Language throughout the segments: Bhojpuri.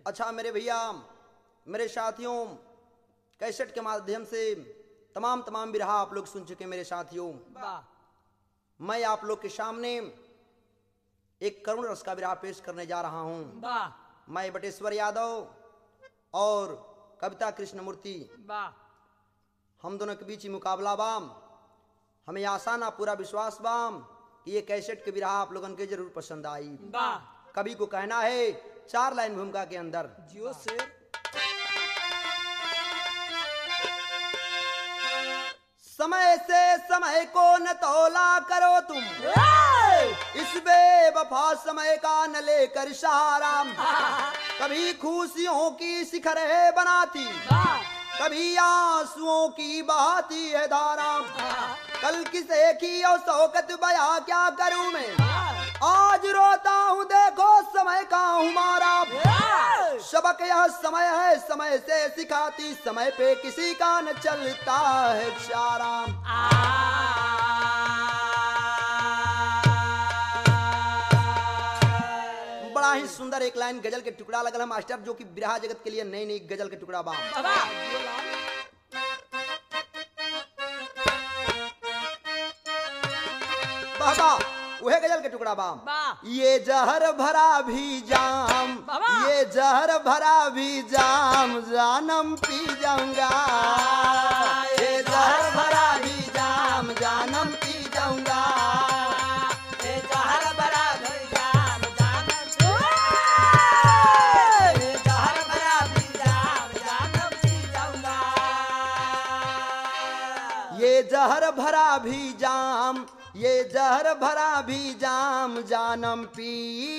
अच्छा मेरे भैया मेरे साथियों कैसेट के माध्यम से तमाम तमाम बिरहा आप लोग सुन चुके मेरे साथियों वाह मैं आप लोग के सामने एक करुण रस का बिरहा पेश करने जा रहा हूँ वाह मैं बटेश्वर यादव और कविता कृष्णमूर्ति वाह हम दोनों के बीच ही मुकाबला बाम हमें आशा ना पूरा विश्वास बाम कि ये कैसेट के बिरहा आप लोगन के जरूर पसंद आई वाह कवि को कहना है चार लाइन भूमिका के अंदर जियो से समय से समय को न तोला करो तुम इस बेवफा समय का न लेकर सहारा कभी खुशियों की शिखरे बनाती वाह कभी आंसुओं की बहाती है धारा कल किसे की और शौकत बया क्या करूं मैं आज रोता हूँ देखो समय का हमारा सबक यह समय है समय से सिखाती समय पे किसी का न चलता है चारा बड़ा ही सुंदर एक लाइन गजल के टुकड़ा लगल है मास्टर जो कि बिरहा जगत के लिए नई नई गजल के टुकड़ा बा बाबा वह गजल के टुकड़ा बा वाह। ये जहर भरा भी जाम बाबा। ये जहर भरा भी जाम जानम पी जाऊंगा ये जहर भरा भी जाम जानम पी जाऊंगा ये जहर भरा भी जाम ये जहर भरा भी जाम जानम पी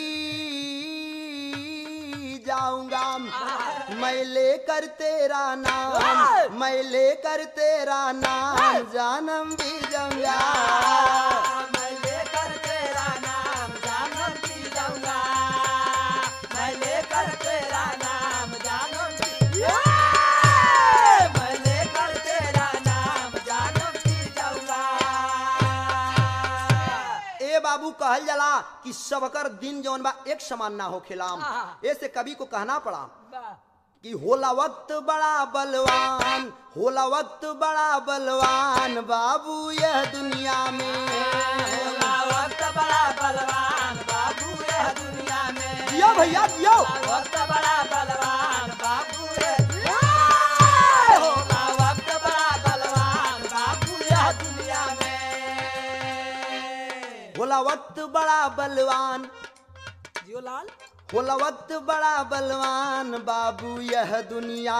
जाऊंगा मैं लेकर तेरा नाम मैं लेकर तेरा नाम जानम भी जाऊंगा ए बाबू कहल जाला कि सबकर दिन जौन बा एक समान ना होखेलाम हाँ। ऐसे कवि को कहना पड़ा कि होला वक्त बड़ा बलवान होला वक्त बड़ा बलवान बाबू यह दुनिया में बड़ा बलवान बाबू यह दुनिया में दियो भैया दियो वक्त बड़ा बलवान बाबू रे होगा वक्त बड़ा बलवान बाबू यह दुनिया में होला वक्त बड़ा बलवान जियो लाल होला वक्त बड़ा बलवान बाबू यह दुनिया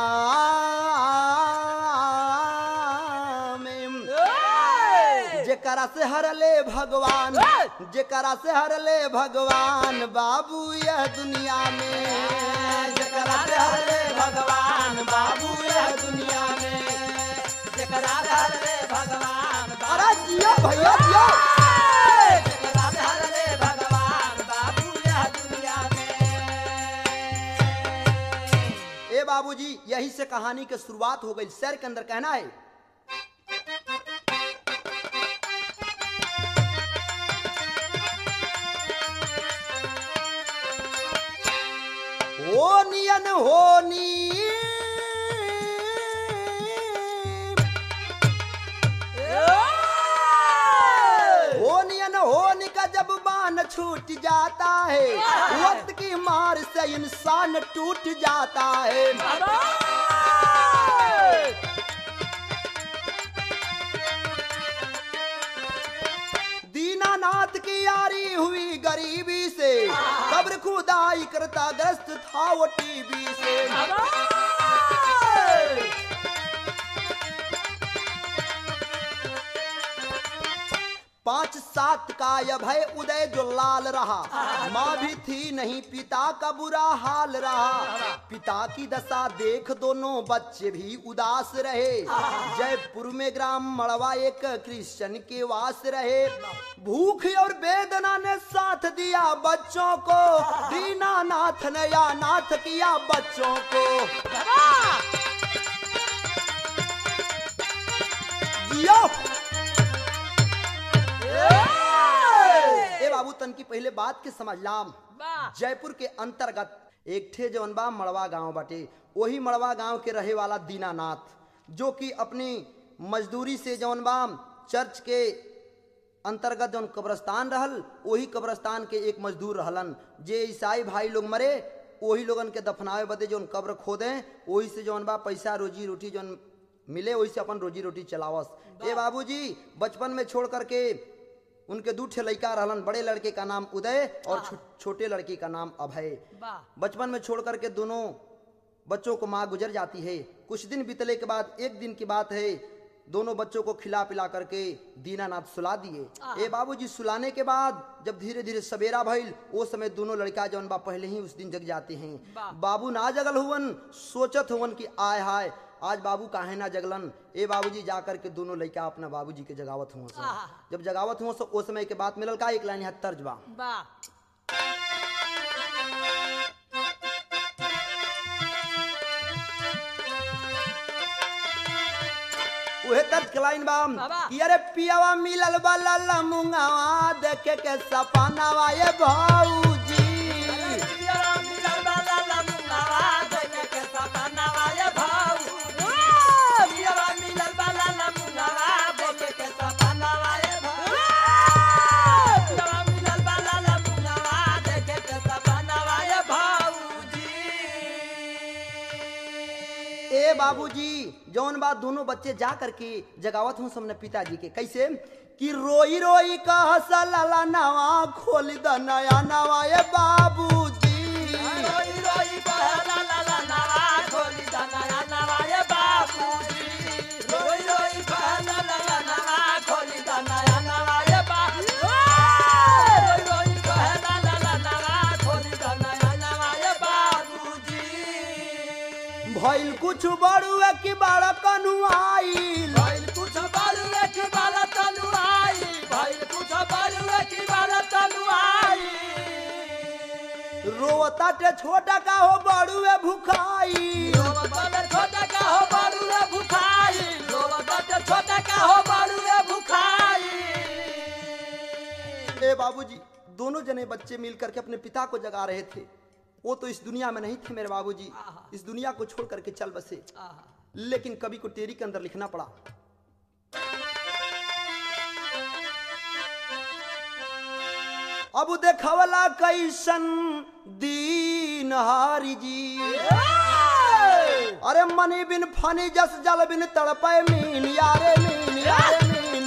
में जेकरा से हरले भगवान जेकरा से हरले भगवान बाबू यह दुनिया में जेकरा से हरले भगवान बाबू यह दुनिया में जकरा धर रे भगवान अरे जियो भैया जियो जकरा धर रे भगवान बाबू यह दुनिया में ए बाबूजी यही से कहानी के शुरुआत हो गई शहर के अंदर कहना है हो नियन होनी हो नियन होनी का जब बान छूट जाता है वक्त की मार से इंसान टूट जाता है दीनानाथ की यारी हुई गरीबी से कब्र खुदाई करता ग्रस्त था वो टीबी से पांच सात का अभय उदय जो लाल रहा माँ भी थी नहीं पिता का बुरा हाल रहा पिता की दशा देख दोनों बच्चे भी उदास रहे जयपुर में ग्राम मड़वा एक क्रिश्चियन के वास रहे भूख और वेदना ने साथ दिया बच्चों को दीनानाथ ने या नाथ किया बच्चों को जियो ए बाबू तन की पहले बात के समझ लाम वाह जयपुर के अंतर्गत एक ठे जौन बा मड़वा गांव बाटे वही मड़वा गांव के रहे वाला दीनानाथ जो कि अपनी मजदूरी से जौन बा चर्च के अंतर्गत जौन कब्रस्तान रहल वही कब्रस्तान के एक मजदूर रहलन जे ईसाई भाई लोग मरे वही लोगन के दफनावे बदे जौन कब्र खोदे वही से जौन बा पैसा रोजी रोटी जौन मिले वही से अपन रोजी रोटी चलावस ए बाबूजी बचपन में छोड़ करके उनके दू ठे लड़का रहलन बड़े लड़के का नाम उदय और छो, छोटे लड़की का नाम अभय वाह बचपन में छोड़ करके दोनों बच्चों को माँ गुजर जाती है कुछ दिन बीतने के बाद एक दिन की बात है दोनों बच्चों को खिला पिला करके दीनानाथ सुला दिए ए बाबूजी सुलाने के बाद जब धीरे धीरे सवेरा भइल वो समय दोनों लड़का जौन बा पहले ही उस दिन जग जाते हैं वाह। बाबू ना जगल हुवन सोचत हुवन कि आय हाय आज बाबू काहे ना जगलन ए बाबूजी जा करके दोनों लड़का अपना बाबूजी के जगावत हुआ आहा। जब जगावत हुआ उस समय के बात मिलल का एक लाइन यहाँ तर्ज बा वाह उहे तर्ज के लाइन बा बाबा। कि अरे पियावा मिलल बा मुंगावा देखे के सपनावा ये भौजी ए बाबूजी जौन बात दोनों बच्चे जा करके जगावत हूँ सबने पिताजी के कैसे कि रोई रोई का हसला नवा खोल द नया नवा ये बाबूजी भइल कुछ बड़ुए की बड़ा कनुआईल रोवताटे छोटा का हो बड़ुए भुखाई छोटा का हो बारू रे भुखाई छोटा का हो बारू रे भुखाई ए बाबूजी दोनों जने बच्चे मिल करके अपने पिता को जगा रहे थे वो तो इस दुनिया में नहीं थे मेरे बाबूजी आहा। इस दुनिया को छोड़ करके चल बसे आहा, लेकिन कवि को टेरी के अंदर लिखना पड़ा अब देखवला कैसन दीन हारी जी अरे मनी बिन फनी जस जल बिन तड़पे मीन यारे मीन यारे मीन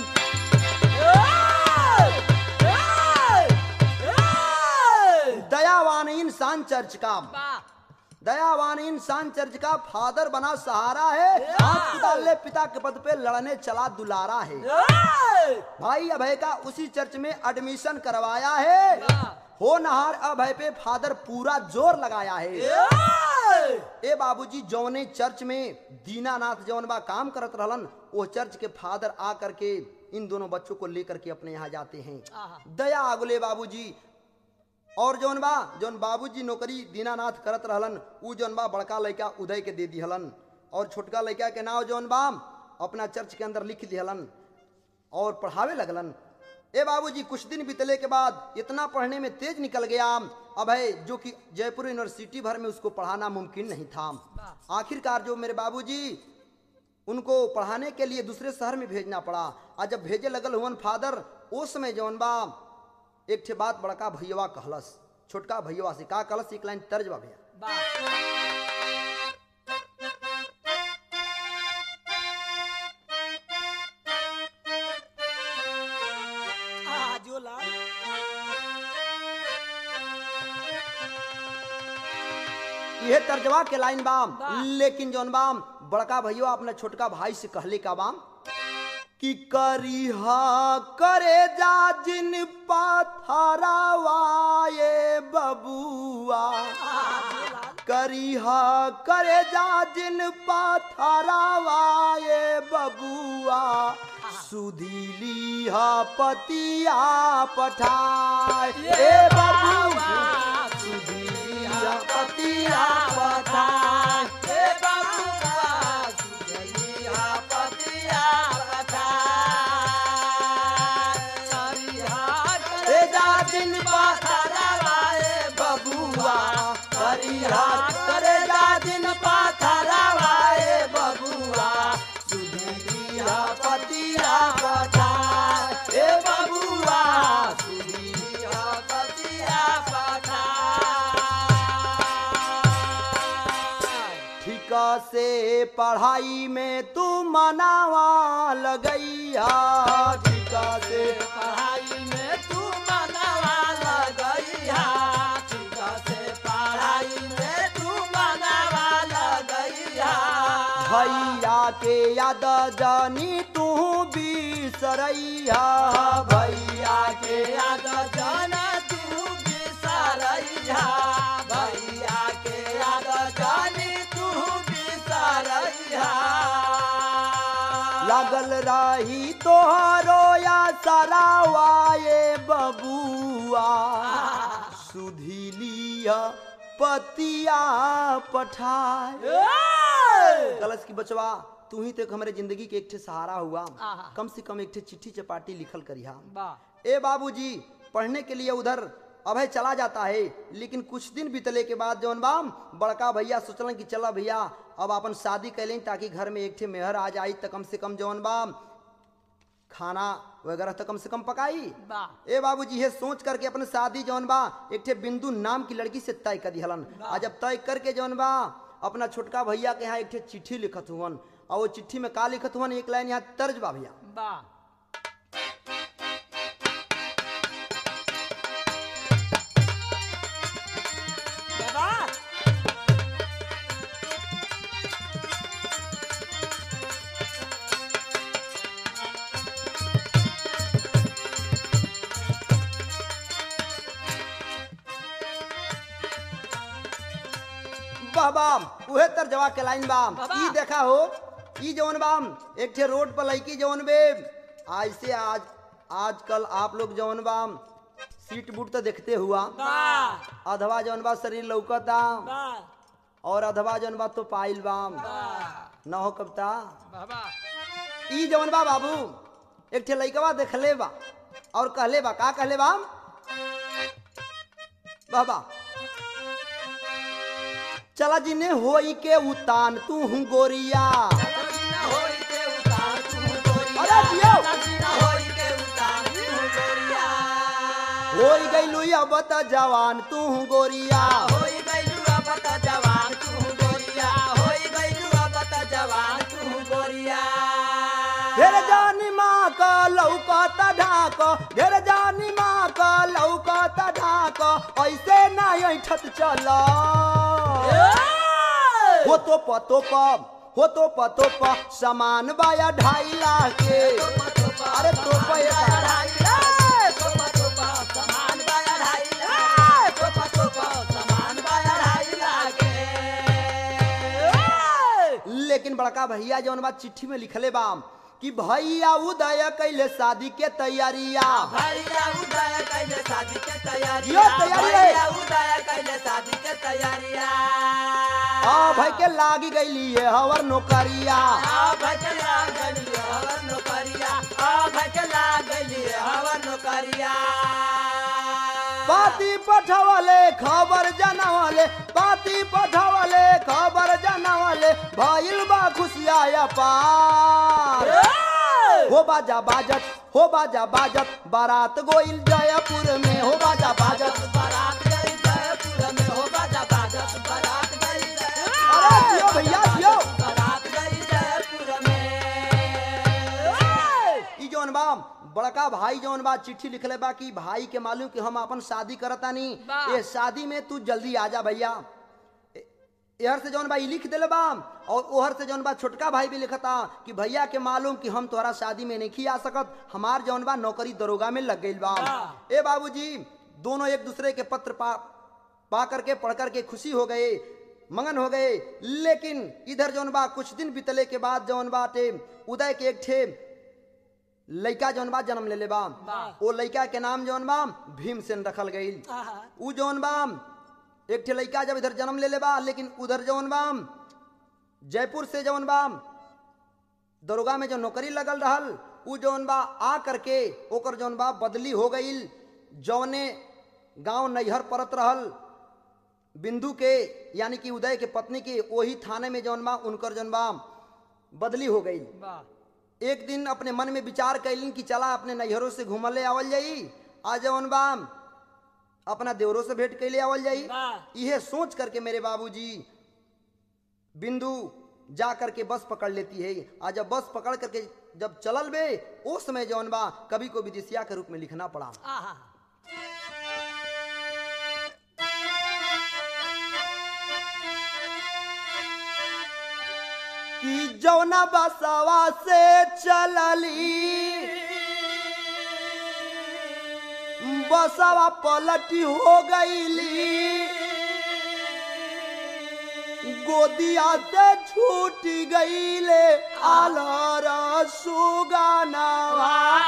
दयावान इंसान चर्च का वाह, दयावान इंसान चर्च का फादर बना सहारा है हाथ पिता ले पिता के पद पे लड़ने चला दुलारा है भाई अभय का उसी चर्च में एडमिशन करवाया है वाह। हो नहार अभय पे फादर पूरा जोर लगाया है ए बाबूजी जौने चर्च में दीनानाथ जौन बा काम करत रहलन वो चर्च के फादर आ करके इन दोनों बच्चों को लेकर के अपने यहाँ जाते हैं आहा। दया आगुले बाबूजी और जौन बा जौन बाबूजी नौकरी दीनानाथ करत रहलन उ जौन बा बड़का लड़का उदय के दे दिहलन और छोटका लड़का के नाव जौन बा अपना चर्च के अंदर लिख दिहलन और पढ़ावे लगलन ए बाबूजी कुछ दिन बीतले के बाद इतना पढ़ने में तेज निकल गया अभय जो कि जयपुर यूनिवर्सिटी भर में उसको पढ़ाना मुमकिन नहीं था आखिरकार जो मेरे बाबूजी उनको पढ़ाने के लिए दूसरे शहर में भेजना पड़ा और जब भेजे लगल हुवन फादर उस समय जौन बा एक ठे बात बड़का भैया कहलस छोटका भैया से का कहलस एक लाइन तर्ज बा भैया वाह। आहा, जो लाल। ये तर्जवा के लाइन बाम वाह। लेकिन जौन बाम बड़का भैया अपने छोटका भाई से कहले का बाम कि करिहा करे जा जिन पाथरावाए बबुआ आहा, जो लाल। करिहा करे जा जिन पाथरावाए बबुआ सुधीलिहा पतिया पठाए ए बबुआ सुधीलिहा पतिया पठाए ए बबुआ, सुजनिया पतिया पठाए। सरिहा ए जा जिन पाथरा पथरवाए बबुआ करिहा से पढ़ाई में तू मनावा लगैया ठीक से पढ़ाई में तू मनवा लगैया ठीक से पढ़ाई में तू मनवा लगैया भैया के याद जानी तू बिसरैया भैया के याद जाना तू बिसरैया भैया के याद जानी तू बिसरैया लागल रही तोहरो या सरावाए बबुआ सुधी लिया पतिया पठाए कलश की बचवा तू ही तो हमारे जिंदगी के एक ठे सहारा हुआ आहा। कम से कम एक ठे चिट्ठी चपाटी लिखल करिहा वाह ए बाबूजी पढ़ने के लिए उधर अभय चला जाता है लेकिन कुछ दिन बीतले के बाद जौन बाम बड़का भैया सोचलन कि चला भैया अब अपन शादी कैलें ताकि घर में एक ठे मेहर आ जाई त कम से कम जौन बाम खाना वगैरह तो कम से कम पकाई वाह ए बाबूजी ये सोच करके अपन शादी जौन बा एक ठे बिंदु नाम की लड़की से तय कर दिहलन आ जब तय करके जौन बा अपना छोटका भैया के यहाँ एक ठे चिट्ठी लिखत हुवन और वो चिट्ठी में का लिखत हुवन एक लाइन यहाँ तर्ज बा भैया वाह वाह वाह बाम उहे तर जवा के लाइन बाम बाबा। ई देखा हो ई जौन बाम एक ठे रोड पर लड़की जौन बे आज से आज आजकल आप लोग जौन बाम सीट बूट तो देखते हुआ वाह अधवा जौन बा शरीर लौकता वाह और अधवा जौन बा तो पाइल बाम वाह न हो कबता वाह ई जौन बा बाबू एक ठे लइकवा देखले बा और कहले बा का कहले बा बाबा चला जिने होई के उतान तू हूँ गोरिया अरे जियो। होई गईलू अब त जवान तू हूँ गोरिया घेर जानी माँ का लौकत ढाक घेर जानी माँ का लौकत ढाक ऐसे ना ऐठत चल हो तो पतो प हो तो पतो प सामान बाया ढाई लाख के अरे तो पैसा लेकिन बड़का भैया जौन बात चिट्ठी में लिखले बाम कि भैया उदय कैले शादी के तैयारिया भैया उदय कैले शादी के तैयारी यो तैयारी है। भैया उदय कैले शादी के तैयारिया आ भाई के लागी गईली ये हवर नौकरिया आ भजला गलिए हवर नौकरिया आ भजला गलिए हवर नौकरिया पाती पठवले खबर जनवले पाती पठवले खबर जनवले भइल बा खुशिया पार हो बाजा बाजत हो बाजा बाजत बारात गोइल जयपुर में हो बाजा बाजत बारात गई जयपुर में हो बाजा बाजत बारात गई जयपुर अरे जियो भैया जियो बारात गई जयपुर में ई जौन बा बड़का भाई जौन बा चिट्ठी लिखले बा कि भाई के मालूम कि हम अपन शादी करतानी बा। ये शादी में तू जल्दी आ जा भैया ए- एहर से जौन बा ई लिख देले बा और ओहर से जौन बा छोटका भाई भी लिखता कि भैया के मालूम कि हम तोहरा शादी में नहीं आ सकत हमार जौन बा नौकरी दरोगा में लग गई बा बा। ए बाबूजी दोनों एक दूसरे के पत्र पा पा करके पढ़ करके खुशी हो गए मगन हो गए लेकिन इधर जौन बा कुछ दिन बीतले के बाद जौन बाटे उदय के एक ठे लइका जौन बा जन्म ले ले बा वाह। ओ लइका के नाम जौन बा भीमसेन रखल गई आहा। उ जौन बा एक ठे लइका जब इधर जन्म ले ले बा लेकिन उधर जौन बा जयपुर से जौन बा दरोगा में जो नौकरी लगल रहल उ जौन बा आ करके ओकर जौन बा बदली हो गईल जौने गांव नैहर परत रहल बिंदु के यानी कि उदय के पत्नी के वही थाने में जौन बा उनकर जौन बा बदली हो गई वाह एक दिन अपने मन में विचार कैलिन कि चला अपने नैहरों से घूमले आवल जाई आ जौन बा अपना देवरों से भेंट कैले आवल जाई वाह। इहे सोच करके मेरे बाबूजी बिंदु जा करके बस पकड़ लेती है आ जब बस पकड़ करके जब चलल बे उस समय जौन बा कवि को विदेशिया के रूप में लिखना पड़ा आहा कि जौना बसवा से चलली बसवा पलटी हो गईली गोदिया से छूट गईले आलर सुगानावा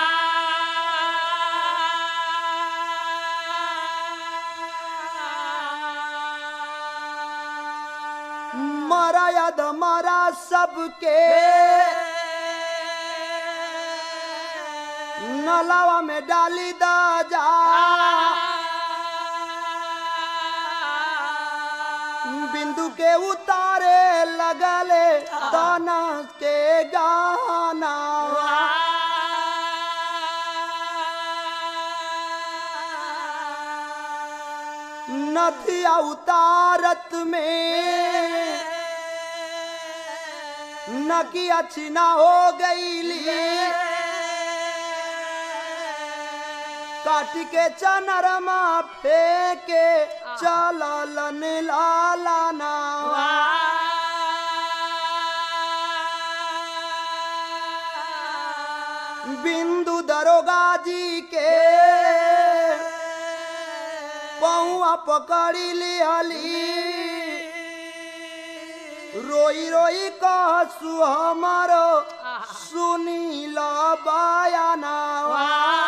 मरा यद मरा सबके नलावा में डाली दा जा बिंदु के उतारे लगले दाना के गाना नथिया उतारत में नकिया छिना हो गईली काट के चनरमा फेंके चललन लालाना बिंदु दरोगा जी के पौआ पकड़ी लिहली रोई रोई कहसु हमारो सुनी ल बयानावा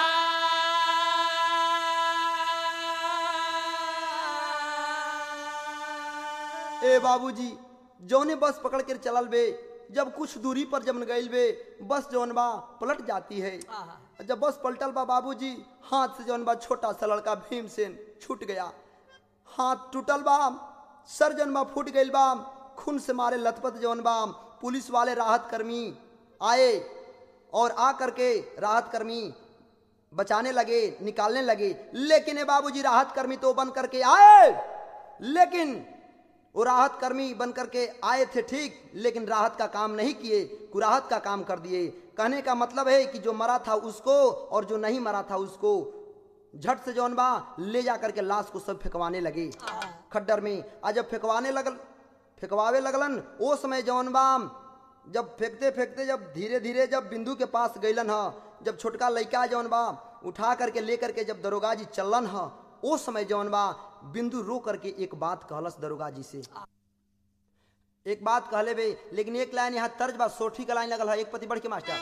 ए बाबूजी जौने बस पकड़ कर चलल बे जब कुछ दूरी पर जब गईल बे बस जौन बा पलट जाती है आहा जब बस पलटल बा बाबूजी हाथ से जौन बा छोटा सा लड़का भीमसेन छूट गया हाथ टूटल बा सर जौन बा फूट गईल बा खून से मारे लथपथ जौन बा पुलिस वाले राहत कर्मी आए और आ करके राहत कर्मी बचाने लगे निकालने लगे लेकिन ये बाबूजी राहत कर्मी तो बन करके आए लेकिन वो राहत कर्मी बन करके आए थे ठीक लेकिन राहत का काम नहीं किए कुराहत का काम कर दिए कहने का मतलब है कि जो मरा था उसको और जो नहीं मरा था उसको झट से जौन बा ले जा करके लाश को सब फेंकवाने लगे खड्डर में आज जब फेंकवाने लगल फेंकवावे लगलन वो समय जौन बा जब फेंकते फेंकते जब धीरे धीरे जब बिंदु के पास गईलन ह जब छोटका लड़का जौन बा उठा करके ले करके जब दरोगा जी चलन ह ओ समय जौन बा बिंदु रो करके एक बात कहलस दरोगा जी से एक बात कहले बे लेकिन एक लाइन यहाँ तर्ज बा सोठी का लाइन लगल है एक पति बढ़ के मास्टर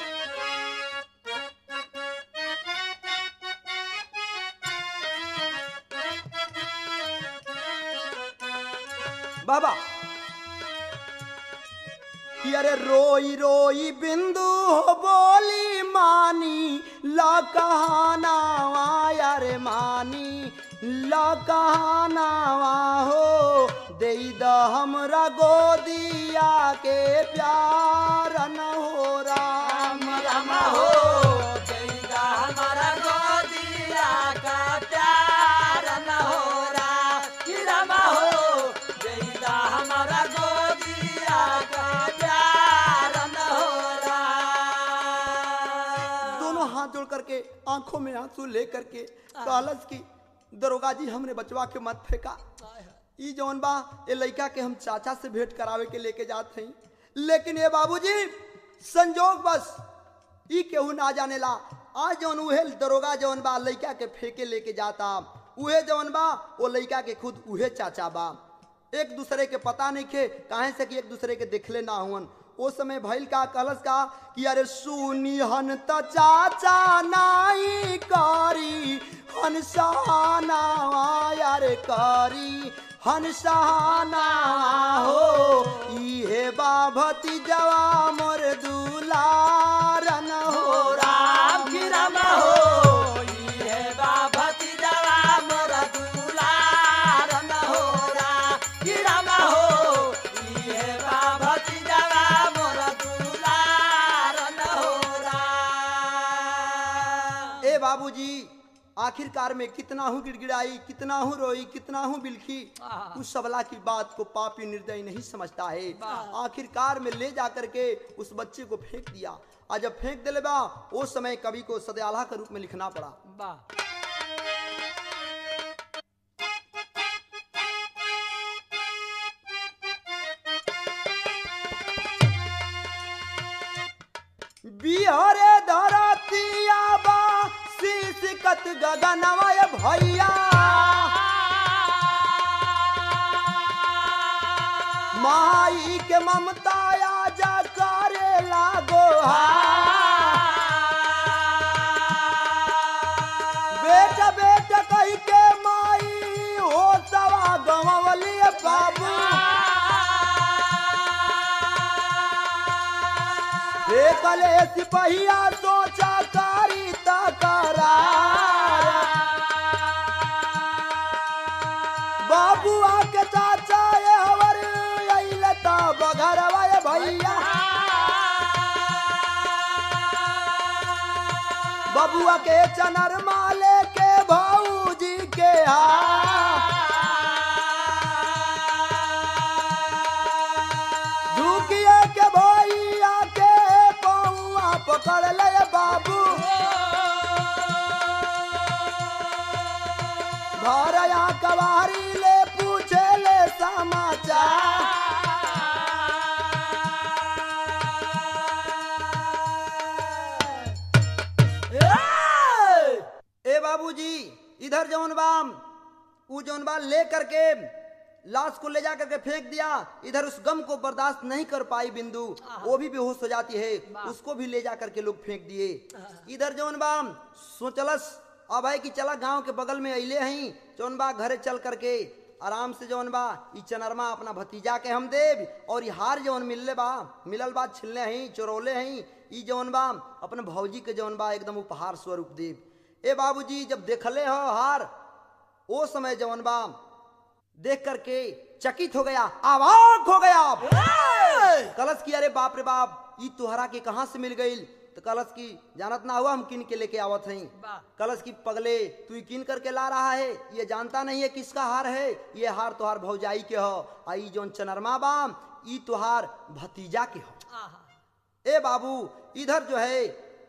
बाबा कि अरे रोई रोई बिंदु हो बोली मानी ला कहानावा यारे मानी ला कहानावा हो दे द हमरा गोदिया के प्यार न हो राम राम हो जैदा हमारा गोदिया का प्यार न हो रहा कि राम हो जैदा हमारा गोदिया का प्यार न हो रहा दोनों हाथ जोड़ करके आंखों में आंसू ले करके कहलस की दरोगा जी हमने बचवा के मत फेंका ई जौन बा ये लड़का के हम चाचा से भेंट करावे के लेके जात हई लेकिन ये बाबूजी संजोग बस ई केहू ना जाने ला आज जौन उहे दरोगा जौन बा लड़का के फेंके लेके जाता उहे जौन बा वो लड़का के खुद उहे चाचा बा एक दूसरे के पता नहीं खे काहे से कि एक दूसरे के देखले ना हुवन ओ समय भइल का कहलस का कि अरे सुनी हन त चाचा नाई करी हन सहाना यारे करी हन सहाना हो इहे बाभती जवा मोर दुलारन हो राम की राम हो ये बाभती जवा मोरा दुलार न हो रा की राम हो ये बाभती जवा मोरा दुलार न हो रा ए बाबूजी आखिरकार में कितना हूँ गिड़गिड़ाई कितना हूँ रोई कितना हूँ बिलखी आहा। उस सबला की बात को पापी निर्दयी नहीं समझता है वाह। आखिरकार में ले जा करके उस बच्चे को फेंक दिया आज जब फेंक दिले बा उस समय कवि को सदयाला के रूप में लिखना पड़ा वाह बिहरे धरतिया बा शीशकत गगनवय भैया माई के ममता जा करे लागो बेटा बेटा कह के माई हो सवा गवली बाबू हे कले सिपहिया सोचा कारी तकरार बाबुआ के चाचा ये हवर अइले ता बघरवा ये भैया बबुआ के चनर माले के भौजी के झुकिए के भैया के पौआ पकड़ ले बाबू भरया कवारी ले पूछे ले समाचार ए बाबूजी इधर जौन बाम ऊ जौन बा ले करके लाश को ले जा करके फेंक दिया इधर उस गम को बर्दाश्त नहीं कर पाई बिंदु वो भी बेहोश हो जाती है उसको भी ले जा करके लोग फेंक दिए इधर जौन बा सोचलस अब है कि चला गांव के बगल में अइले हई जौन बा घरे चल करके आराम से जौन बा ई चनरमा अपना भतीजा के हम देव और ई हार जौन मिलले बा मिलल बा छिलने हई चोरौले हई ई जौन बा अपने भौजी के जौन बा एकदम उपहार स्वरूप देव ए बाबूजी जब देखले हो हार ओ समय जौन बा देख करके चकित हो गया आवाक हो गया कलश की अरे बाप रे बाप ई तुहरा के कहाँ से मिल गई तो कलश की जानत ना हुआ हम किन के लेके आवत हई वाह। कलश की पगले तू ही किन करके ला रहा है ये जानता नहीं है किसका हार है ये हार तुहार भौजाई के हो आई जोन चनरमा बाम ई तुहार भतीजा के हो आहा ए बाबू इधर जो है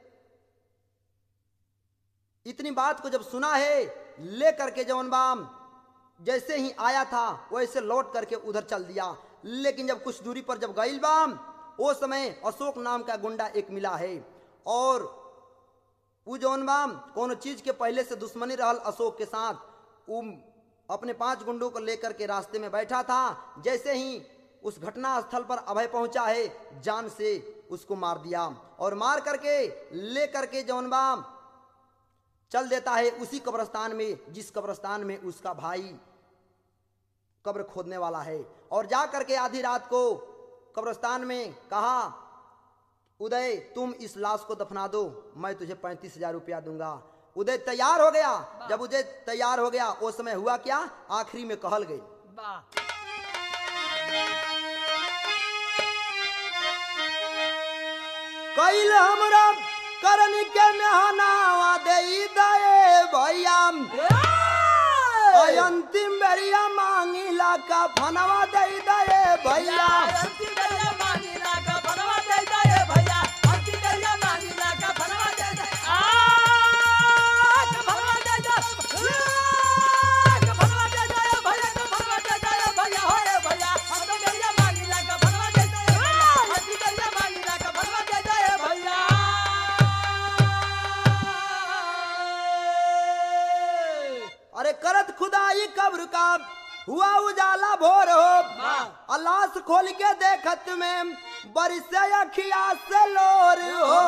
इतनी बात को जब सुना है ले करके जवन बाम जैसे ही आया था वैसे लौट करके उधर चल दिया लेकिन जब कुछ दूरी पर जब गईल बाम वो समय अशोक नाम का गुंडा एक मिला है और उ जौन बाम कोनो चीज के पहले से दुश्मनी रहल अशोक के साथ उ अपने पांच गुंडों को लेकर के रास्ते में बैठा था जैसे ही उस घटना स्थल पर अभय पहुंचा है जान से उसको मार दिया और मार करके ले करके जौन बाम चल देता है उसी कब्रस्तान में जिस कब्रस्तान में उसका भाई कब्र खोदने वाला है और जा करके आधी रात को कब्रस्तान में कहा उदय तुम इस लाश को दफना दो मैं तुझे पैंतीस हजार रुपया दूंगा उदय तैयार हो गया जब उदय तैयार हो गया उस समय हुआ क्या आखिरी में कहल गई वाह कैल हमरा करन के मेहनावा दे दे भैया अंतिम बेरिया मांगिला का फनवा दे दे भैया अरे करत खुदाई कब्र का हुआ उजाला भोर हो अल्लाह से खोल के देखत में बरस अखिया से लोर हो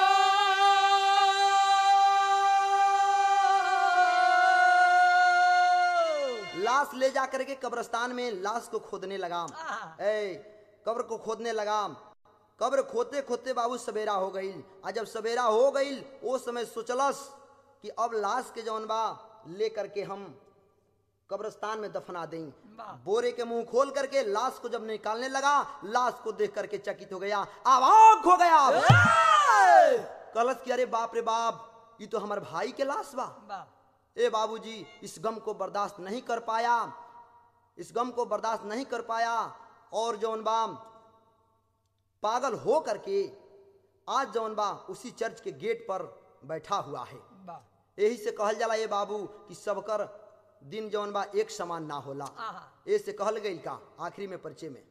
लाश ले जा करके कब्रस्तान में लाश को खोदने लगा ए कब्र को खोदने लगा कब्र खोदते खोदते बाबू सवेरा हो गई आ जब सवेरा हो गई वो समय सोचलस कि अब लाश के जौन बा ले करके हम कब्रस्तान में दफना दें बोरे के मुंह खोल करके लाश को जब निकालने लगा लाश को देख करके चकित हो गया आवाक हो गया कलश की अरे बाप रे बाप ये तो हमारे भाई के लाश बा ए बाबूजी इस गम को बर्दाश्त नहीं कर पाया इस गम को बर्दाश्त नहीं कर पाया और जौन बा पागल हो करके आज जौन बा उसी चर्च के गेट पर बैठा हुआ है वाह यही से कहल जाला ये बाबू कि सबकर दिन जौन बा एक समान ना होला आहा। ए से कहल गई का आखिरी में परिचय में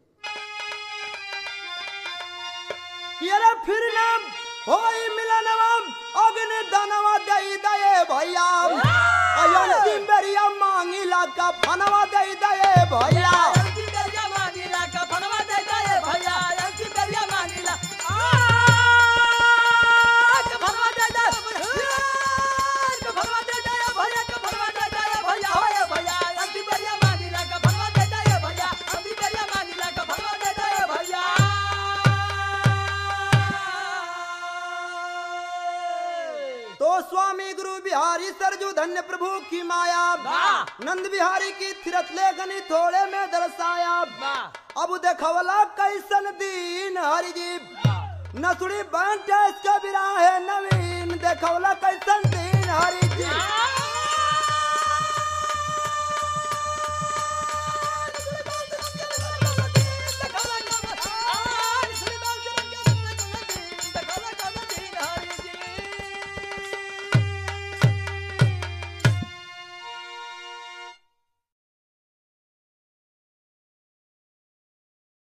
कि अरे फिर नाम होई मिलनवा अग्नि दानवा दई दये भैया अयन सिमरिया मांगिला का फनवा दई दये भैया अंकी दरिया मांगिला का फनवा दे दे भैया अंकी दरिया मांगिला आ का फनवा दे दे का फनवा दे दे भैया का फनवा दे दे भैया होए भैया अंकी दरिया मांगिला का फनवा दे दे भैया अंकी दरिया मांगिला का फनवा दे दे भैया तो स्वामी गुरु बिहारी सरजू धन्य प्रभु की माया वाह। नंद बिहारी की थिरत लेखनी थोड़े में दर्शाया वाह अब देखवला कैसन दीन हरि जी नसुड़ी बैंठ इसका बिरा है नवीन देखवला कैसन दीन हरि जी आ